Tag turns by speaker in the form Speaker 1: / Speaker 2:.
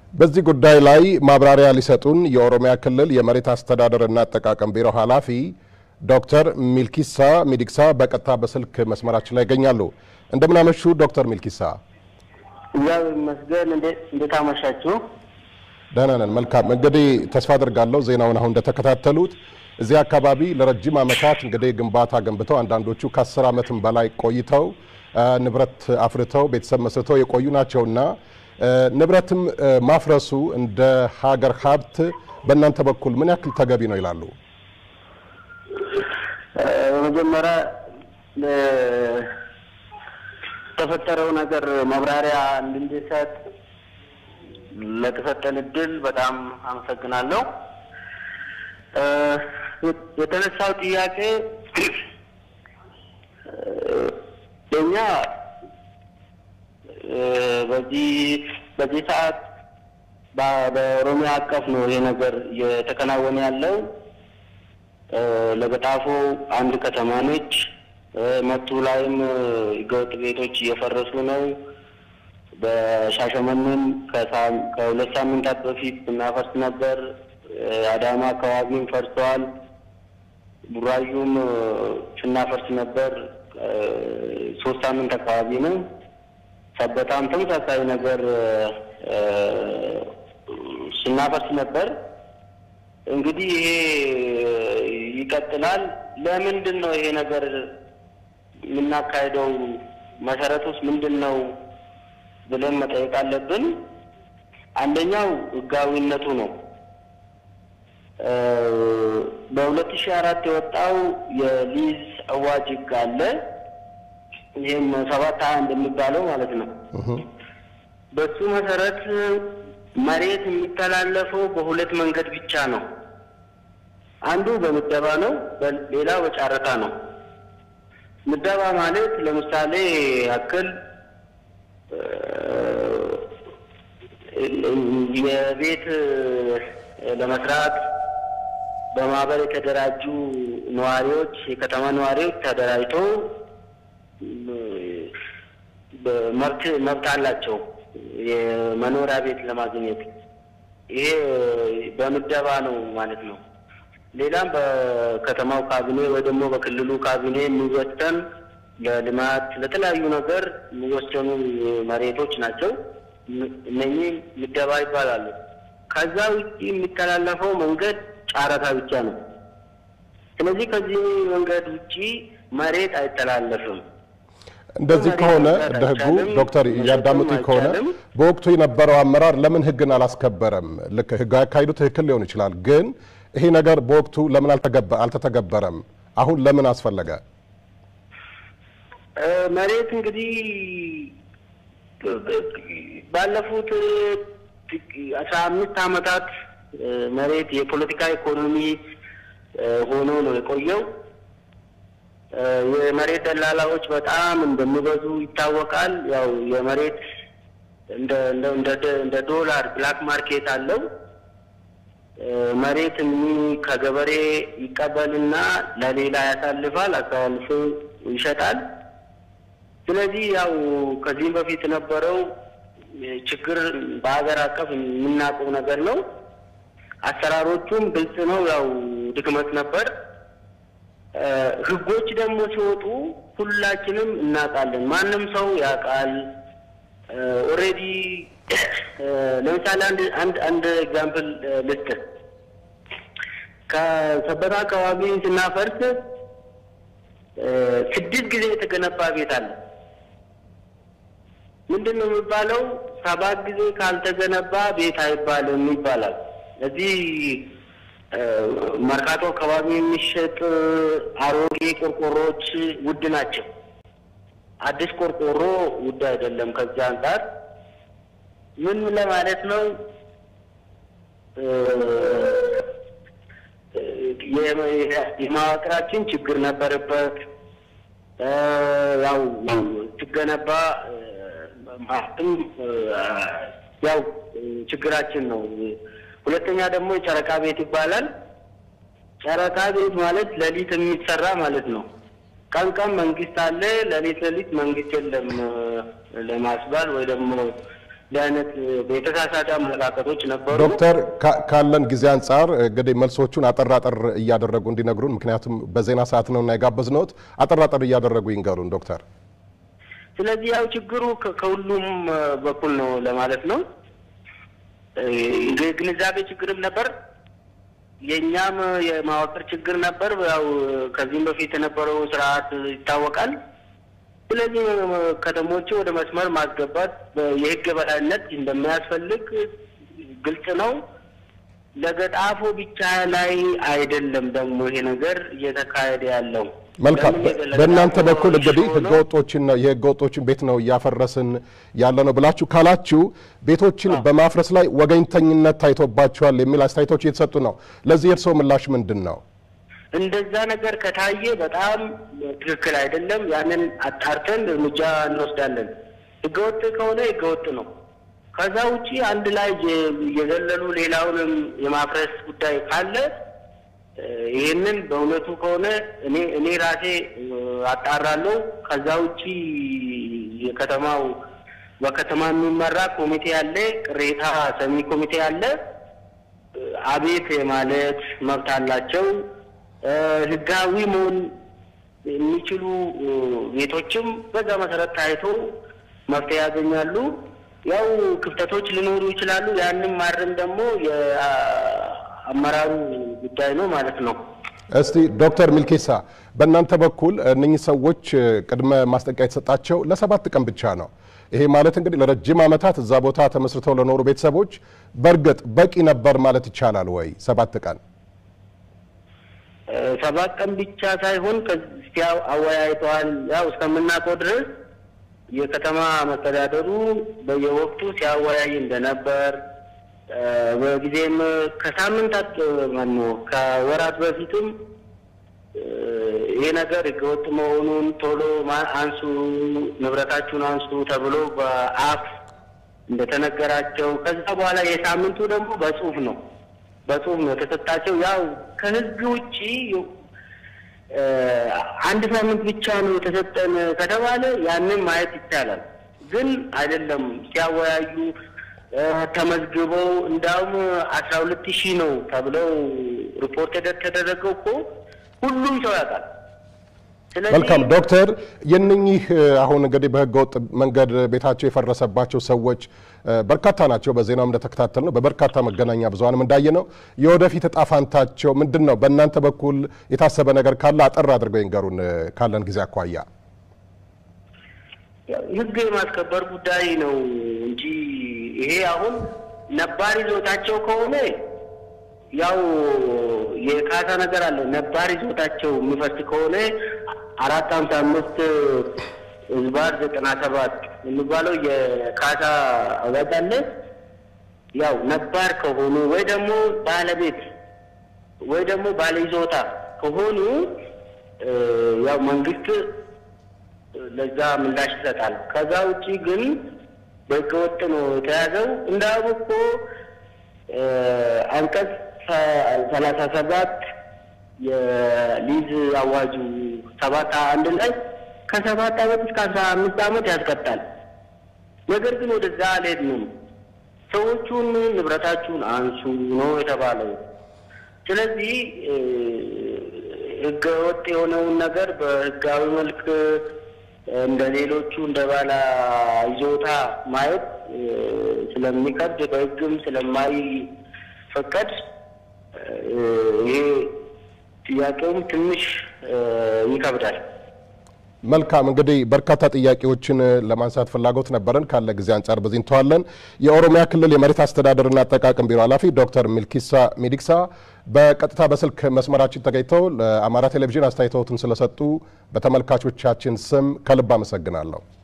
Speaker 1: በዚህ ጉዳይ ላይ ማብራሪያ ሊሰጡን የኦሮሚያ ክልል የመሬት አስተዳደርና አጠቃቀም ቢሮ ኃላፊ ዶክተር ሚልኪሳ ሚዲቅሳ በቀጥታ በስልክ መስመራችን ላይ ይገኛሉ። እንደምናመሹ ዶክተር ሚልኪሳ።
Speaker 2: እግዚአብሔር ይመስገን። እንዴት አመሻችሁ?
Speaker 1: ደህና ነን። መልካም እንግዲህ ተስፋ አድርጋለሁ ዜናውን አሁን እንደተከታተሉት እዚህ አካባቢ ለረጅም ዓመታት እንግዲህ ግንባታ ገንብተው አንዳንዶቹ ከአስር ዓመትም በላይ ቆይተው ንብረት አፍርተው ቤተሰብ መስርተው የቆዩ ናቸውና ንብረትም ማፍረሱ እንደ ሀገር ሀብት በእናንተ በኩል ምን ያክል ተገቢ ነው ይላሉ?
Speaker 2: በመጀመሪያ ለተፈጠረው ነገር ማብራሪያ እንድንሰጥ ለተሰጠን እድል በጣም አመሰግናለሁ። የተነሳው ጥያቄ የኛ በዚህ በዚህ ሰዓት በኦሮሚያ አቀፍ ነው ይሄ ነገር እየተከናወነ ያለው። ለገጣፎ አንድ ከተማ ነች። መቱ ላይም ህገወጥ ቤቶች እየፈረሱ ነው። በሻሸመኔም ከሁለት ሳምንታት በፊት ስናፈርስ ነበር። አዳማ አካባቢም ፈርሰዋል። ቡራዩም ስናፈርስ ነበር። ሶስት ሳምንት አካባቢ ነው። ሰበታም ተመሳሳይ ነገር ስናፈርስ ነበር። እንግዲህ ይሄ ይቀጥላል። ለምንድን ነው ይሄ ነገር የምናካሄደው? መሰረቱስ ምንድን ነው ብለን መጠየቅ አለብን። አንደኛው ህጋዊነቱ ነው። በሁለት ሺህ አራት የወጣው የሊዝ አዋጅ ህግ አለ። ይህም ሰባት ሀያ እንደሚባለው ማለት ነው። በሱ መሰረት መሬት የሚተላለፈው በሁለት መንገድ ብቻ ነው። አንዱ በምደባ ነው፣ ሌላው በጨረታ ነው። ምደባ ማለት ለምሳሌ ያክል የቤት ለመስራት በማህበር የተደራጁ ነዋሪዎች የከተማ ነዋሪዎች ተደራጅተው መብት መብት አላቸው የመኖሪያ ቤት ለማግኘት። ይሄ በምደባ ነው ማለት ነው። ሌላም በከተማው ካቢኔ ወይ ደግሞ በክልሉ ካቢኔ የሚወሰን ለልማት ለተለያዩ ነገር የሚወሰኑ መሬቶች ናቸው። እነኚህ ምደባ ይባላሉ። ከዛ ውጭ የሚተላለፈው መንገድ ጨረታ ብቻ ነው። ስለዚህ ከዚህ መንገድ ውጭ መሬት አይተላለፍም።
Speaker 1: እንደዚህ ከሆነ እንደ ህጉ ዶክተር እያዳምጡኝ ከሆነ በወቅቱ የነበረው አመራር ለምን ህግን አላስከበረም? ልክ ህጋዊ አካሄዱ ትክክል ሊሆን ይችላል፣ ግን ይሄ ነገር በወቅቱ ለምን አልተተገበረም? አሁን ለምን አስፈለገ?
Speaker 2: መሬት እንግዲህ ባለፉት አስራ አምስት ዓመታት መሬት የፖለቲካ ኢኮኖሚ ሆኖ ነው የቆየው። የመሬት ደላላዎች በጣም እንደሚበዙ ይታወቃል። ያው የመሬት እንደ እንደ ዶላር ብላክ ማርኬት አለው። መሬት ከገበሬ ይቀበልና ለሌላ ያሳልፋል፣ አሳልፎ ይሸጣል። ስለዚህ ያው ከዚህም በፊት የነበረው ችግር በሀገር አቀፍ የምናውቀው ነገር ነው። አሰራሮቹም ግልጽ ነው። ያው ድክመት ነበር። ህጎች ደግሞ ሲወጡ ሁላችንም እናውቃለን። ማንም ሰው ያውቃል። ኦልሬዲ ለምሳሌ አንድ አንድ አንድ ኤግዛምፕል ልስጥ። ከሰበታ አካባቢ ስናፈርስ ስድስት ጊዜ የተገነባ ቤት አለ። ምንድን ነው የሚባለው? ሰባት ጊዜ ካልተገነባ ቤት አይባልም ይባላል። እዚህ መርካቶ አካባቢ የሚሸጥ አሮጌ ቆርቆሮዎች ውድ ናቸው። አዲስ ቆርቆሮ ውድ አይደለም። ከዚህ አንጻር ምን ለማለት ነው? የመዋቅራችን ችግር ነበረበት። ያው ሲገነባ ማለትም ያው ችግራችን ነው። ሁለተኛ ደግሞ የጨረቃ ቤት ይባላል። ጨረቃ ቤት ማለት ሌሊት የሚሰራ ማለት ነው። ቀን ቀን መንግስት አለ፣ ሌሊት ሌሊት መንግስት የለም ለማስባል ወይ ደግሞ እንዲህ አይነት የተሳሳተ አመለካከቶች ነበሩ።
Speaker 1: ዶክተር ካለን ጊዜ አንጻር እንግዲህ መልሶቹን አጠር አጠር እያደረጉ እንዲነግሩን፣ ምክንያቱም በዜና ሰዓት ነው እና የጋበዝነዎት አጠር አጠር እያደረጉ ይንገሩን ዶክተር።
Speaker 2: ስለዚህ ያው ችግሩ ከሁሉም በኩል ነው ለማለት ነው። ግንዛቤ ችግርም ነበር፣ የእኛም የማዋቅር ችግር ነበር። ያው ከዚህም በፊት የነበረው ስርዓት ይታወቃል። ስለዚህ ከተሞቹ ወደ መስመር ማስገባት የህግ የበላይነት እንደሚያስፈልግ ግልጽ ነው። ለገጣፎ ብቻ ላይ አይደለም ደግሞ ይሄ ነገር እየተካሄደ ያለው።
Speaker 1: መልካም። በእናንተ በኩል እንግዲህ ህገወጦችን ነው የህገወጦችን ቤት ነው እያፈረስን ያለ ነው ብላችሁ ካላችሁ ቤቶችን በማፍረስ ላይ ወገኝተኝነት ታይቶባቸዋል የሚል አስተያየቶች እየተሰጡ ነው። ለዚህ የእርስዎ ምላሽ ምንድን ነው?
Speaker 2: እንደዛ ነገር ከታየ በጣም ትክክል አይደለም። ያንን አጣርተን እርምጃ እንወስዳለን። ህገወጥ ከሆነ ህገወጥ ነው። ከዛ ውጪ አንድ ላይ የዘለሉ ሌላውንም የማፍረስ ጉዳይ ካለ ይህንን በእውነቱ ከሆነ እኔ እኔ ራሴ አጣራለሁ። ከዛ ውጪ የከተማው በከተማ የሚመራ ኮሚቴ አለ፣ ቅሬታ ሰሚ ኮሚቴ አለ። አቤት የማለት መብት አላቸው። ህጋዊ መሆን የሚችሉ ቤቶችም በዛ መሰረት ታይቶ መፍትሄ ያገኛሉ። ያው ክፍተቶች ሊኖሩ ይችላሉ። ያንን ማረም ደግሞ የአመራሩ ጉዳይ ነው ማለት ነው።
Speaker 1: እስቲ ዶክተር ሚልኬሳ በእናንተ በኩል እነኚህ ሰዎች ቅድመ ማስጠንቀቂያ የተሰጣቸው ለሰባት ቀን ብቻ ነው። ይሄ ማለት እንግዲህ ለረጅም ዓመታት እዛ ቦታ ተመስርተው ለኖሩ ቤተሰቦች በእርግጥ በቂ ነበር ማለት ይቻላል ወይ? ሰባት ቀን
Speaker 2: ሰባት ቀን ብቻ ሳይሆን ከዚያ አወያይተዋል። ያው እስከምናውቀው ድረስ የከተማ መስተዳደሩ በየወቅቱ ሲያወያይ እንደነበር በጊዜም ከሳምንታት ማነው ከወራት በፊትም ይሄ ነገር ህገወጥ መሆኑን ቶሎ አንሱ፣ ንብረታችሁን አንሱ ተብሎ በአፍ እንደተነገራቸው ከዛ በኋላ የሳምንቱ ደግሞ በጽሁፍ ነው በጽሁፍ ነው የተሰጣቸው። ያው ከህግ ውጪ አንድ ሳምንት ብቻ ነው የተሰጠን ከተባለ ያንን ማየት ይቻላል። ግን አይደለም ሲያወያዩ ተመዝግበው እንዳውም አስራ ሁለት ሺህ ነው ተብለው ሪፖርት የተደረገው እኮ ሁሉም ሰው ያውቃል።
Speaker 1: መልካም ዶክተር፣ የነኚህ አሁን እንግዲህ በህገወጥ መንገድ ቤታቸው የፈረሰባቸው ሰዎች በርካታ ናቸው። በዜናውም እንደተከታተል ነው፣ በበርካታ መገናኛ ብዙኃንም እንዳየ ነው። የወደፊት እጣ ፋንታቸው ምንድን ነው? በእናንተ በኩል የታሰበ ነገር ካለ አጠር አድርገው ይንገሩን ካለን ጊዜ አኳያ።
Speaker 2: ህግ የማስከበር ጉዳይ ነው እንጂ ይሄ አሁን ነባር ይዞታቸው ከሆነ ያው የካሳ ነገር አለ። ነባር ይዞታቸው የሚፈርስ ከሆነ አራት ሀምሳ አምስት ህዝባር ዘጠና ሰባት የሚባለው የካሳ አዋጅ አለ። ያው ነባር ከሆኑ ወይ ደግሞ ባለቤት ወይ ደግሞ ባለይዞታ ከሆኑ ያው መንግስት ለዛ ምላሽ ይሰጣል። ከዛ ውጪ ግን በህገወጥ ነው የተያዘው። እንዳውም እኮ አንቀጽ ሰላሳ ሰባት የሊዝ አዋጁ ሰባት አንድ ላይ ከሰባት ዓመት እስከ አስራ አምስት ዓመት ያስቀጣል። ነገር ግን ወደዛ አልሄድንም። ሰዎቹን ንብረታችሁን አንሱ ነው የተባለው። ስለዚህ ህገወጥ የሆነውን ነገር በህጋዊ መልክ እንደ ሌሎቹ እንደ ባለ ይዞታ ማየት ስለሚከብድ በህግም ስለማይፈቀድ ይሄ ጥያቄውም ትንሽ ይከብዳል።
Speaker 1: መልካም እንግዲህ በርካታ ጥያቄዎችን ለማንሳት ፍላጎት ነበረን። ካለ ጊዜ አንጻር በዚህ እንተዋለን። የኦሮሚያ ክልል የመሬት አስተዳደርና አጠቃቀም ቢሮ ኃላፊ ዶክተር ሚልኪሳ ሚዲቅሳ በቀጥታ በስልክ መስመራችን ተገኝተው ለአማራ ቴሌቪዥን አስተያየቶትን ስለሰጡ በተመልካቾቻችን ስም ከልብ አመሰግናለሁ።